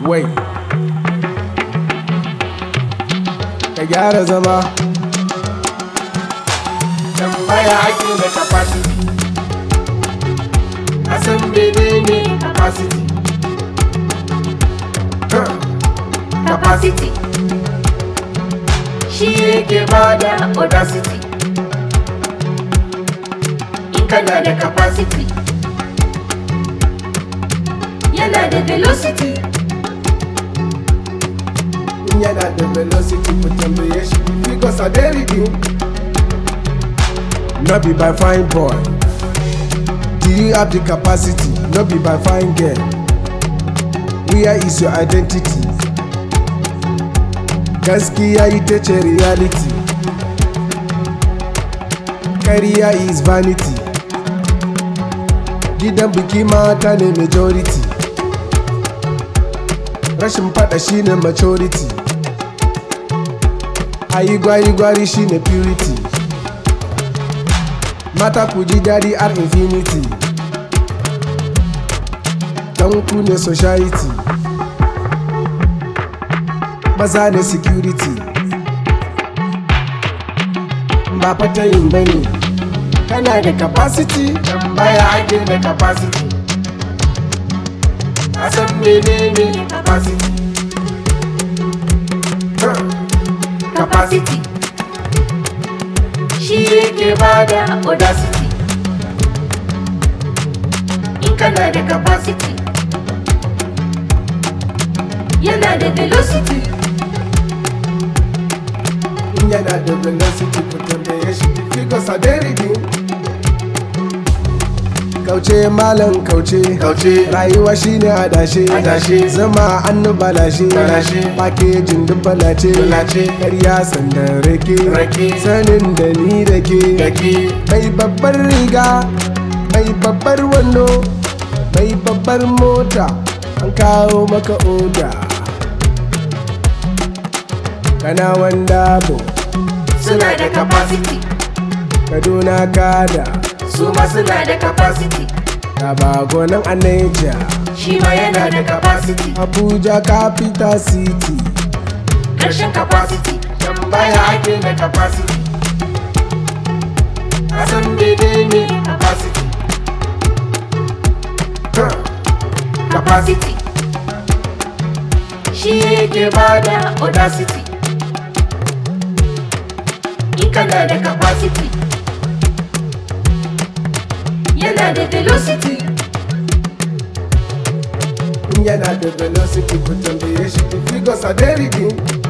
wai ka gyara zama tambaya ake da capacity a san menene capacity Huh. capacity shi yake bada audacity in kana da capacity yana da velocity in yana da velocity ku tambaye shi figures are there reading no be by fine boy do you have the capacity no be by fine girl where is your identity gaskiya ita ce reality kariya is vanity gidan biki mata ne majority rashin fada shine maturity ayi gwari-gwari shine purity mata ku ji daɗi ar infinity dan ku ne society maza ne security ba fata yin bane kana da capacity tambaya ake da capacity a san menene capacity Huh. capacity shi yake bada audacity in kana da capacity yana da velocity in yana da velocity ku tambaye shi figures are there reading kauce malam kauce Kauce. rayuwa shine adashe Adashe. zama annu balashe Balashe. pakejin duk balace Balace. karya sandan rake Rake. sanin da ni da ke Dake. mai babbar riga mai babbar wando mai babbar mota an kawo maka oda kana wanda bo suna da capacity kaduna kada su ma suna da capacity da bagonan a Niger. shi ma yana da capacity abuja capital city Ƙarshen capacity tambaya ake da capacity a san menene capacity Huh. capacity shi yake bada audacity in kana da capacity yana da velocity in yana da velocity ku tambaye shi the figures are there reading